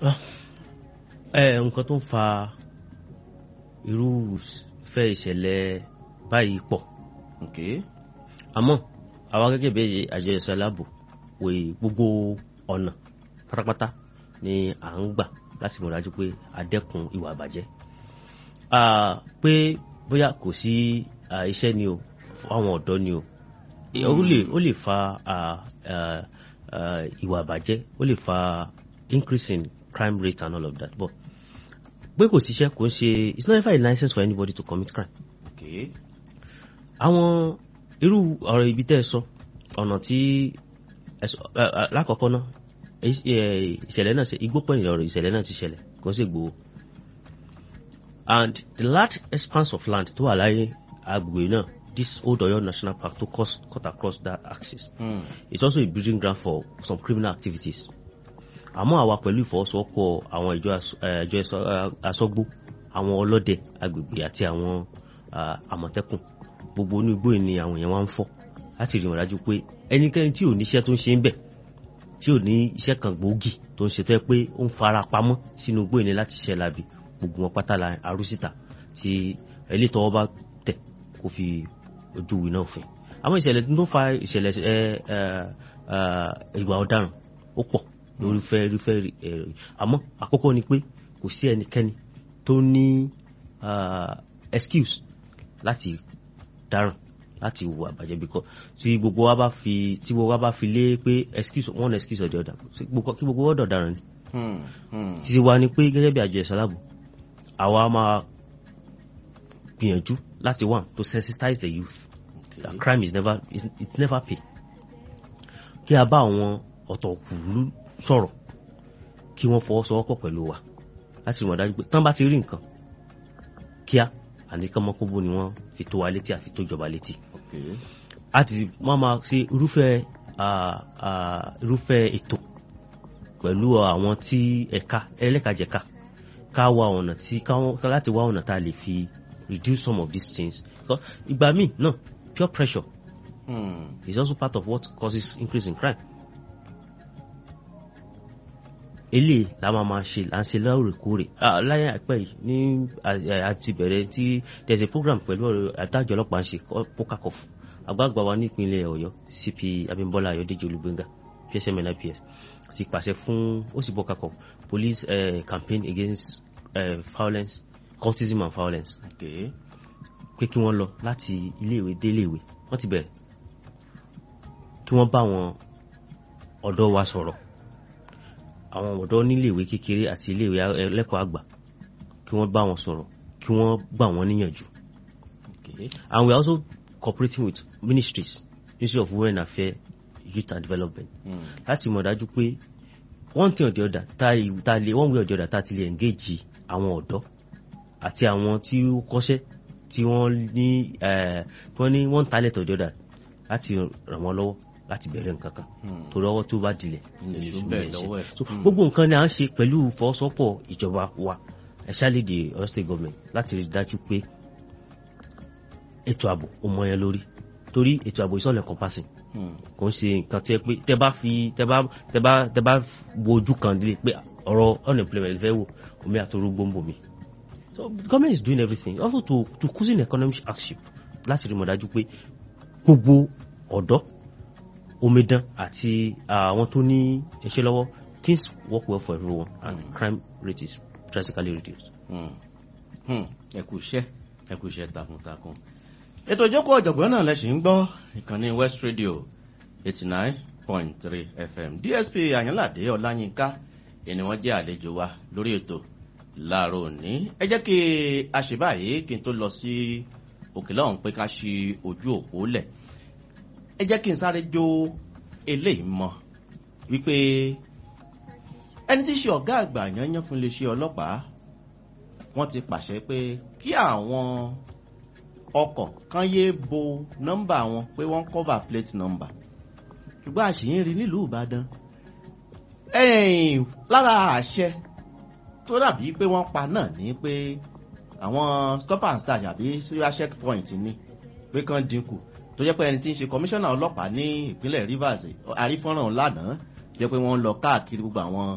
ẹ nǹkan tó ń fa irú fẹ́ ìṣẹ̀lẹ̀ báyìí pọ̀ ok àmọ́ àwa gẹ́gẹ́ bí àjọ ẹ̀ṣọ́ aláàbò wè gbogbo ọ̀nà pátápátá ni à ń gbà láti mọ̀ dájú pé a dẹ́kun ìwà àbàjẹ́ Ah, pé bóyá kò sí ah, iṣẹ́ ni o fún àwọn ọ̀dọ́ ni o Eh, ó lè ó lè fa ah, ah, ah, ìwà àbàjẹ́ ó lè fa increase in crime rate and all of that but pé kò síṣẹ́ kò ń ṣe it's not ever a license for anybody to commit crime ok àwọn irú ọ̀rọ̀ ibi tẹ́ ẹ sọ ọ̀nà tí ẹ sọ ẹ, ẹ, lákọ̀ọ́kọ́ náà ẹ- ẹ, ìṣẹ̀lẹ̀ náà ṣe igbó pọ̀ nílẹ̀ ọ̀rọ̀ ìṣẹ̀lẹ̀ náà ti ṣẹlẹ̀ kò ń ṣe gbòó and the large expanse of land tó wà láyé agbègbè náà this old Ọ̀yọ́ national park to cut, cut across that axis Hmm. it's also a breeding ground for some criminal activities àmọ́ àwa pẹ̀lú ìfọwọ́sowọ́pọ̀ àwọn ìjọ as- eh, ìjọ ẹ̀ṣọ́, eh, aṣọ́gbó àwọn ọlọ́dẹ agbègbè àti àwọn ah, àmọ̀tẹ́kùn gbogbo inú igbó yìí ni àwọn èèyàn wá ń fọ́ láti rí wọn dájú pé ẹnikẹ́ni tí ò níṣẹ́ tó ń ṣe ń bẹ̀ tí ò ní iṣẹ́ kan gbòógì tó ń ṣe tó yẹ pé ó ń fara pamọ́ sínú igbó yìí ni láti ṣiṣẹ́ labi gbogbo wọn pátá la arúsítà tí ẹlẹ́ tọwọ́ bá tẹ̀ kó fi ojú ìwé náà fìn àwọn ìṣẹ̀lẹ̀ tó ń fa ìṣẹ̀lẹ̀ ẹ ẹ ẹ ìwà ọ̀daràn ó pọ̀ lórúfẹ́ irúfẹ́ ẹ àmọ́ àkọ́kọ́ ni pé kò sí ẹnikẹ́ni tó ní ah, excuse láti dáràn láti wù àbàjẹ́ bíkọ́ tí gbogbo wa bá fi tí gbogbo wa bá fi lé pé excuse one excuse or the other kí gbogbo ọ̀dọ̀ dáràn ni Hmm. Hmm. títí wa ni pé gẹ́gẹ́ bí àjọ ìsàlábù àwa máa gbìyànjú láti wà to sensitize the youth Okay. that crime is never is, it's never pay kí a bá àwọn ọ̀tọ̀kùlú sọ̀rọ̀ kí wọ́n fọwọ́sowọ́pọ̀ pẹ̀lú wa láti mọ̀ dájú pé tán bá ti rí nǹkan kíá àní kánmọ́kóbó ni wọ́n fi tó wa létí àfi tó jọba létí ok àti wọ́n máa ṣe irúfẹ́ ah, ah, irúfẹ́ ètò pẹ̀lú àwọn tí ẹ̀ka ẹlẹ́kajẹ̀ka ká wá ọ̀nà tí káwọn ká láti wá ọ̀nà tá a lè fi reduce some of these things because ìgbà míì náà pure pressure Hmm. is also part of what causes increase in crime. eléyìí la máa máa ṣe là ń ṣe lóòrèkóòrè Ah, láyé àìpẹ́ yìí ní à- à- àti bẹ̀rẹ̀ tí there's a program pẹ̀lú ọ̀rọ̀ àtàjọ ọlọ́pàá ń ṣe pokakof àgbààgbà wa nípínlẹ̀ ọ̀yọ́ cp abimbola ayọ̀dèjì olùgbéngà psm nips ti pàṣẹ fún ó sì pokakof police uh, campaign against uh, violence cultism and violence ok pé kí wọ́n lọ láti iléèwé dé iléèwé wọ́n ti bẹ̀rẹ̀ kí wọ́n bá àwọn ọ̀dọ́ wa sọ̀rọ̀ àwọn ọ̀dọ́ níléèwé kékeré àti iléèwé ẹlẹ́kọ̀ọ́ àgbà kí wọ́n bá wọn sọ̀rọ̀ kí wọ́n gbà wọ́n níyànjú ok and we are also cooperating with ministries ministry of women affairs youth and development Hmm. láti mọ̀ dájú pé one thing or the other tá a tá a lè one way or the other tá a ti lè engage àwọn ọ̀dọ́ àti àwọn tí ó kọ́ṣẹ́ tí wọ́n ní eh, tí wọ́n ní one talent or the other láti ràn wọ́n lọ́wọ́ láti bẹ̀rẹ̀ nǹkan kan Hmm. torí ọwọ́ tó bá dilẹ̀ Ilẹ̀ ilẹ̀ tó ìṣúná bẹ̀rẹ̀ ẹ̀ ṣe. lọ́wọ́ ẹ̀. So, Hmm. gbogbo nǹkan ni à ń ṣe pẹ̀lú ìfọwọ́sowọ́pọ̀ ìjọba wa especially the Ọ̀yọ́ state government láti rí i dájú pé ètò ààbò ó mọ yẹn lórí torí ètò ààbò is all encompassing Hmm. kò ń ṣe nǹkan tó yẹ pé tẹ bá fi tẹ bá tẹ bá tẹ bá wo ojú kan lé pé ọ̀rọ̀ unemployment fẹ́ wò omi àtọrọ gbòǹbò mi so the government is doing everything also to to cushion economic hardship láti rí mọ̀ dájú pé gbogbo ọ̀dọ́ omidan àti àwọn tó ní iṣẹ́ lọ́wọ́ things work well for everyone and crime rate is drastically reduced. Hmm. Hmm. ẹ kú iṣẹ́ ẹ kú iṣẹ́ takuntakun ètò ìjókòó ọ̀jọ̀gbọ́n náà lẹ́sìn ń gbọ́ ìkànnì west radio eighty nine point three fm dsp àyànládé ọláyínká ẹni wọ́n jẹ́ àlejò wa lórí ètò láàárọ̀ òní ẹ jẹ́ kí a ṣe báyìí kí n tó lọ sí òkè lọ́hùn pé ká ṣe ojú òpó lẹ̀ ẹ jẹ́ kí n sáré jó eléyìí mọ́ wípé ẹni tí í ṣe ọ̀gá àgbà yanyan fún iléeṣẹ́ ọlọ́pàá wọ́n ti pàṣẹ pé kí àwọn ọkọ̀ kan yéé bo nọ́mbà wọn pé wọ́n cover plate number ṣùgbọ́n àṣìyìn rí nílùú ìbàdàn ẹ̀yìn lára àṣẹ tó dàbí pé wọ́n pa náà ní pé àwọn stop and start àbí serial checkpoint ni pé kán dínkù tó jẹ́ pé ẹni tí ń ṣe kọmíṣánná ọlọ́pàá ní ìpínlẹ̀ rivers àrífọ́nrán lánàá jẹ́ pé wọ́n ń lọ káàkiri gbogbo àwọn